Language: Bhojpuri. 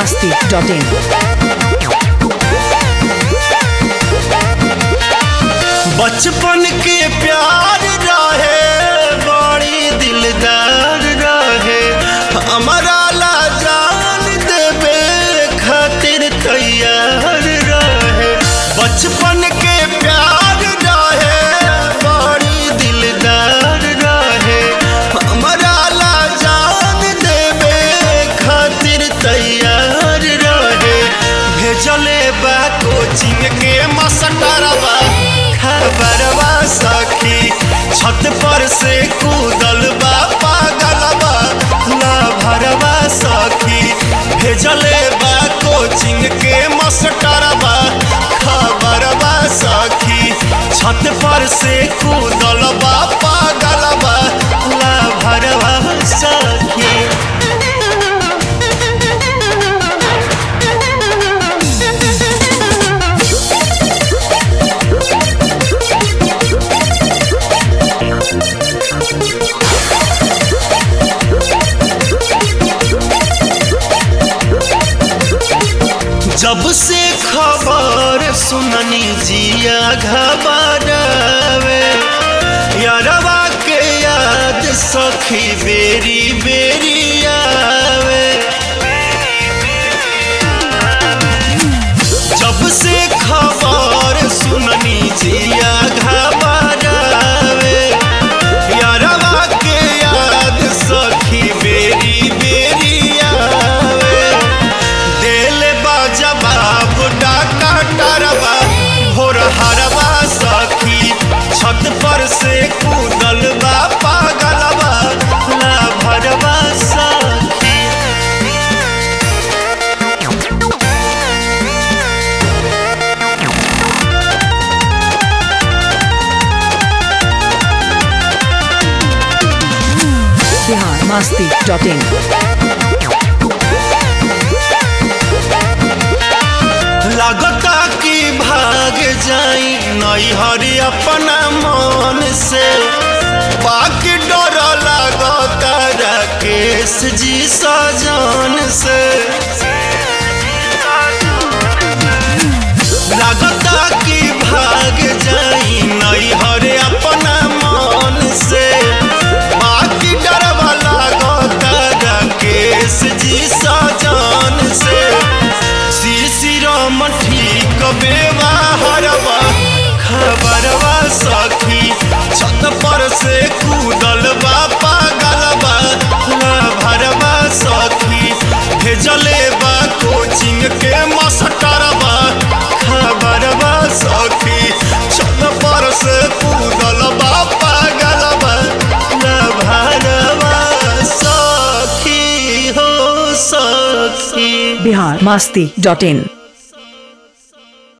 biharmasti.in बचपन के प्यार रहे बड़ी दिलदार रहे हमारा ला जान देवे खातिर तैयार रहे बचपन के प्यार रहे बड़ी दिलदार रहे हमारा ला जान देवे खातिर तैयार रहे भेजले बा कोचिंग के मास्टरवा खबरवा सखी छत पर से कूदल बा पागलवा ला भरवा सखी भेजले बा कोचिंग के मास्टरवा खबरवा सखी छत पर से कूदल बा पागलवा ला भरवा सखी जब से खबर सुननी जिया घबरावे यारवा के याद सखी बेरी बेरी आवे जब से खबर सुननी जिया घबरावे यारवा के याद सखी बेरी बेरी आवे दिल बा जवाब डाका टरवा भोर हरवा सखी छत पर से कूदल बा पागलवा ला भरवा सखी biharmasti.in लगता कि भाग जाई नैहर अपना मन से बाकी डर लगता राकेश जी सजन से लगता कि भाग जाई नैहर अपना मन से बाकी डर लगता राकेश जी सजन से शिशिरम ठीक बेवाहरवा खबरवा सखी छत पर से कूदल बा पागलवा ला भरवा सखी भेजले बा कोचिंग के मास्टरवा खबरवा सखी छत पर से कूदल बा पागलवा ला भरवा सखी हो सखी biharmasti.in